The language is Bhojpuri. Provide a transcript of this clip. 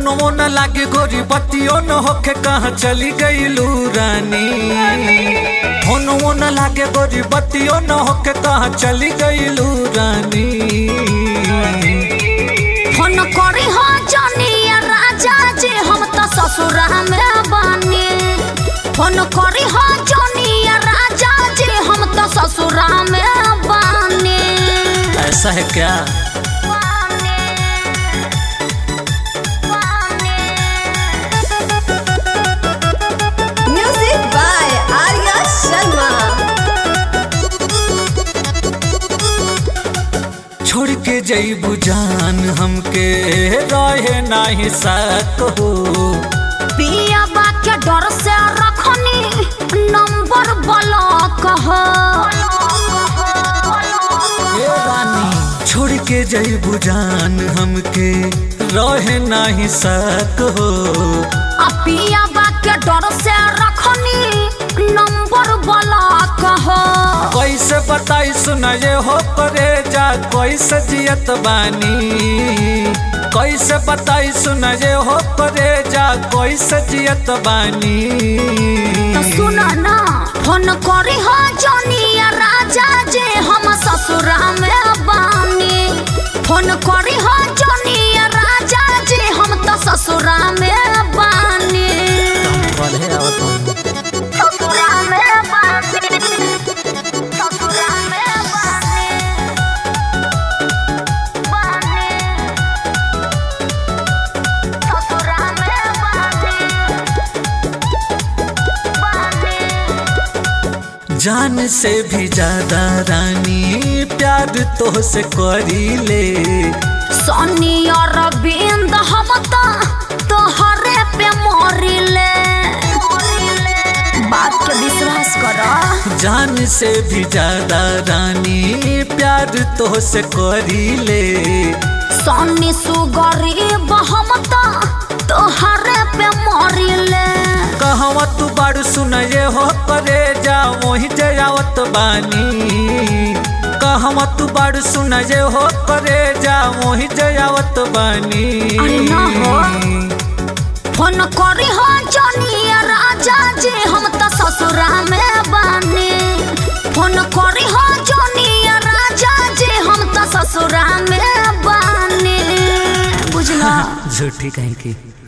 फोनवो न लागे गोरी बत्तियों न होके कहाँ चली गईलू रानी फोनवो न लागे गोरी बत्तियों न होके कहाँ चली गईलू रानी फोन करी हो जनिया राजा जी हम तो ससुरा में बानी फोन करी हो जनिया राजा जी हम तो ससुरा में बानी ऐसा है क्या Music by Arya Sharma. छोड़ के जईबू जान हमके रहे नाही सक हो पिया बा के डर से रखनी नंबर ब्लॉक हो ए रानी छोड़ के जईबू जान हमके रहे नाही सक हो आ पिया बा के डर से रखनी नंबर ब्लॉक हो कैसे बताई सुना ये हो करे जा कैसे जियत बानी कैसे बताई सुना ये हो करे जा कैसे जियत बानी तो सुना ना फोन करी हो जनिया राजा जे हम ससुरा में बानी फोन करी हो जनिया राजा जे हम तो ससुरा में बानी ससुरा में बानी ससुरा में बानी बानी ससुरा में बानी बानी जान से भी ज्यादा रानी प्यार तो से करी ले सनी अरविंद हम तो तोहरे पे मरिले बात के विश्वास कर जान से भी ज्यादा रानी प्यार तो से करी ले सनी सुगरीब हम तो तोहरे पे मरिले कहवा तू बारू सुन ये हो करे जा वही जयावत बानी कहवा तू बारू सुन ये हो करे जा वही जयावत बानी अरे ना हो। फोन करी हो जनिया राजा जी हम तो ससुरा में बानी फोन करी हो जनिया राजा जी हम तो ससुरा में बानी बुझला झूठी कहीं की